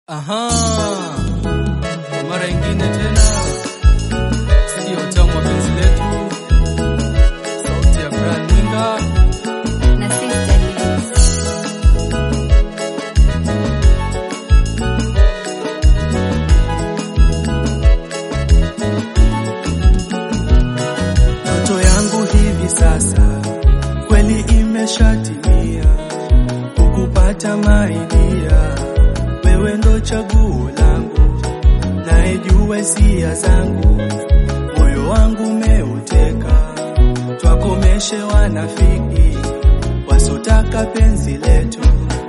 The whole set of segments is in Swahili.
Aha, kwa mara ingine tena, sikio tamu wa penzi letu, sauti ya Brian Mwinga. na Sister Liz. Ndoto yangu hivi sasa kweli imeshatimia, kukupata maidia, wewe ndo chaguo langu, naijua hisia zangu, moyo wangu umeuteka, twakomeshe wanafiki wasotaka penzi letu.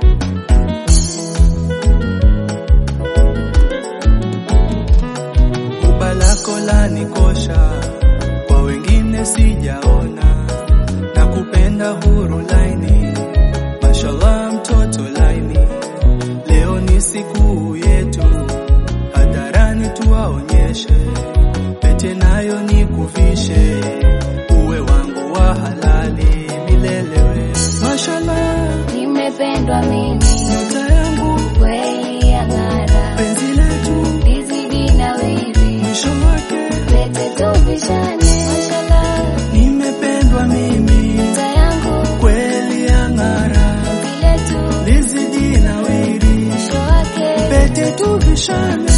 Kuba lako lanikosha, kwa wengine sijaona, na kupenda huru laini, mashallah mtoto laini. Leo ni siku yetu, hadharani tuwaonyeshe, pete nayo nikuvishe, uwe wangu wa halali milelewe. Mashallah, Nimependwa mimi nyota yangu, kweli ya ng'ara, penzi letu, lizidi nawiri, mwisho wake pete tuvishane, mashallah, nimependwa mimi, nyota yangu kweli ya ng'ara, vile tu lizidi nawiri, mwisho wake pete tuvishane.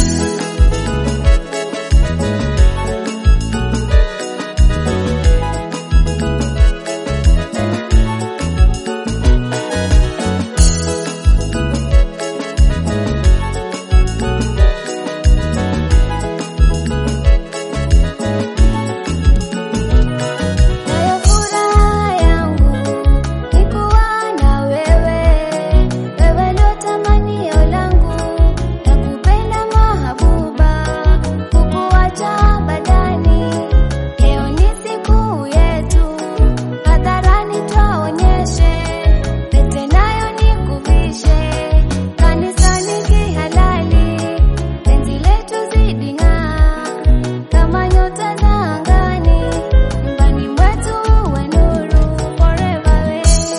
nayo furaha yangu ni kuwa na wewe, wewe ndo tamanio langu, nakupenda mahabuba, kukuacha badani. Leo ni siku yetu, hadharani twaonyeshe, pete nayo nikuvishe, kanisani kihalali, penzi letu zidi ng'aa kama nyota za angani, nyumbani mwetu uwe nuru forever we.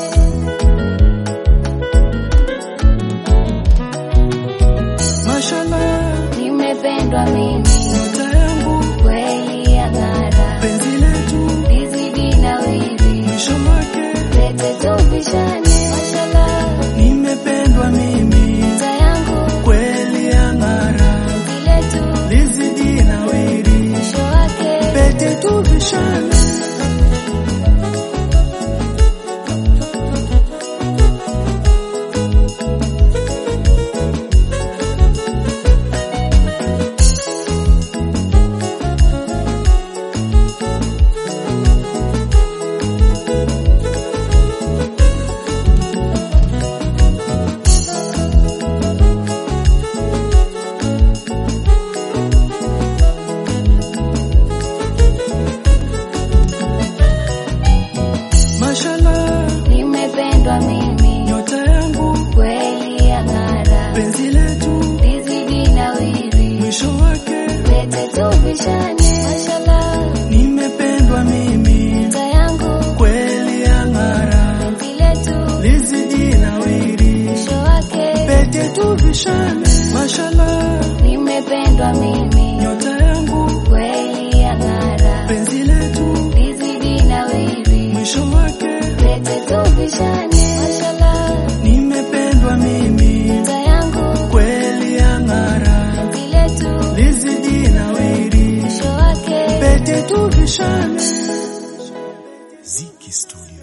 Mashallah, Nimependwa mimi nyota yangu, kweli ya ng'ara, penzi letu, lizidi nawiri, mwisho wake pete tuvishane, mashallah, nimependwa mimi, nyota yangu kweli ya ng'ara, vile tu lizidi nawiri, mwisho wake pete tuvishane. Mashallah, nimependwa mimi nyota yangu, kweli ya ng'ara, penzi letu, lizidi nawiri, mwisho wake pete tuvishane, mashallah, nimependwa mimi, nyota yangu kweli ya ng'ara, vile tu lizidi nawiri, mwisho wake pete tuvishane. Mashallah, nimependwa mimi nyota yangu, kweli ya ng'ara, penzi letu, lizidi nawiri, mwisho wake pete tuvishane, mashallah, nimependwa mimi, nyota yangu kweli ya ng'ara, vile tu lizidi nawiri, mwisho wake pete tuvishane. Ziki Studio.